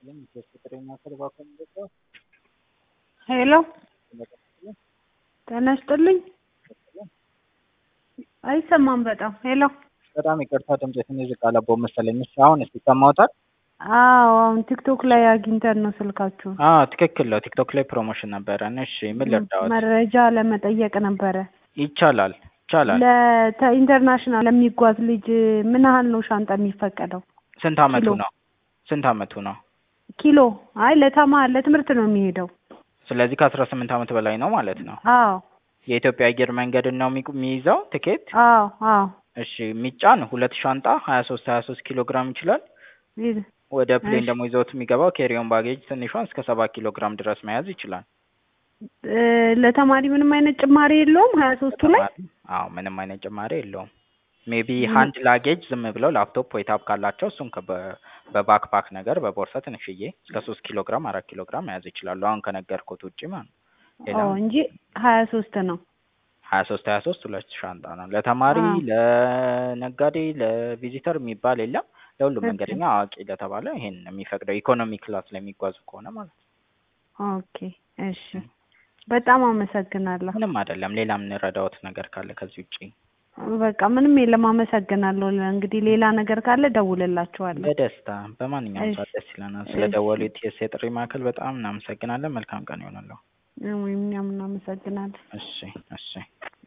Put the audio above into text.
ሄሎ ጤና ይስጥልኝ አይሰማም በጣም ሄሎ በጣም ይቅርታ ድምጼ ትንሽ ዝቅ አለብዎ መሰለኝ። እሺ አሁን እስኪ ይሰማዎታል? አዎ አሁን ቲክቶክ ላይ አግኝተን ነው ስልካችሁን አዎ ትክክል ነው። ቲክቶክ ላይ ፕሮሞሽን ነበረን። እሺ ምን ልርዳዎት? መረጃ ለመጠየቅ ነበረ ይቻላል ይቻላል። ለኢንተርናሽናል ለሚጓዝ ልጅ ምን ያህል ነው ሻንጣ የሚፈቀደው? ስንት አመቱ ኪሎ። ነው? ስንት አመቱ ነው? ኪሎ አይ ለተማ ለትምህርት ነው የሚሄደው። ስለዚህ ከአስራ ስምንት አመት በላይ ነው ማለት ነው። አዎ የኢትዮጵያ አየር መንገድን ነው የሚቁ- የሚይዘው ትኬት? አዎ አዎ እሺ የሚጫን ሁለት ሻንጣ ሀያ ሶስት ሀያ ሶስት ኪሎ ግራም ይችላል። ይዝ- ወደ ፕሌን እሺ። ደግሞ ይዘውት የሚገባው ኬሪዮን ባጌጅ ትንሿን እስከ ሰባት ኪሎ ግራም ድረስ መያዝ ይችላል። እ ለተማሪ ምንም አይነት ጭማሪ የለውም ሀያ ሶስቱ ላይ ተማሪ አዎ ምንም አይነት ጭማሪ የለውም። ሜቢ ሃንድ ላጌጅ ዝም ብለው ላፕቶፕ ወይ ታብ ካላቸው እሱን ከበ- በባክፓክ ነገር በቦርሳ ትንሽዬ እስከ ሶስት ኪሎ ግራም አራት ኪሎ ግራም መያዝ ይችላሉ። አሁን ከነገርኩት ውጪ ማለት ነው። ሌላ አዎ እንጂ ሀያ ሶስት ነው። ሀያ ሶስት ሀያ ሶስት ሁለት ሻንጣ ነው። ለተማሪ አዎ። ለነጋዴ ለቪዚተር የሚባል የለም። ለሁሉም እሺ። መንገደኛ አዋቂ ለተባለ ይሄን ነው የሚፈቅደው ኢኮኖሚ ክላስ ለሚጓዙ ከሆነ ማለት ነው። ኦኬ እሺ በጣም አመሰግናለሁ። ምንም አይደለም። ሌላ የምንረዳዎት ነገር ካለ ከዚህ ውጪ በቃ ምንም የለም። አመሰግናለሁ። እንግዲህ ሌላ ነገር ካለ ደውልላችኋለሁ። በደስታ በማንኛውም እሺ። ሰዓት ደስ ይለናል። እሺ። ስለ ደወሉት የስ የጥሪ ማዕከል በጣም እናመሰግናለን። መልካም ቀን ይሆንልዎ። እኛም እናመሰግናለን። እሺ እሺ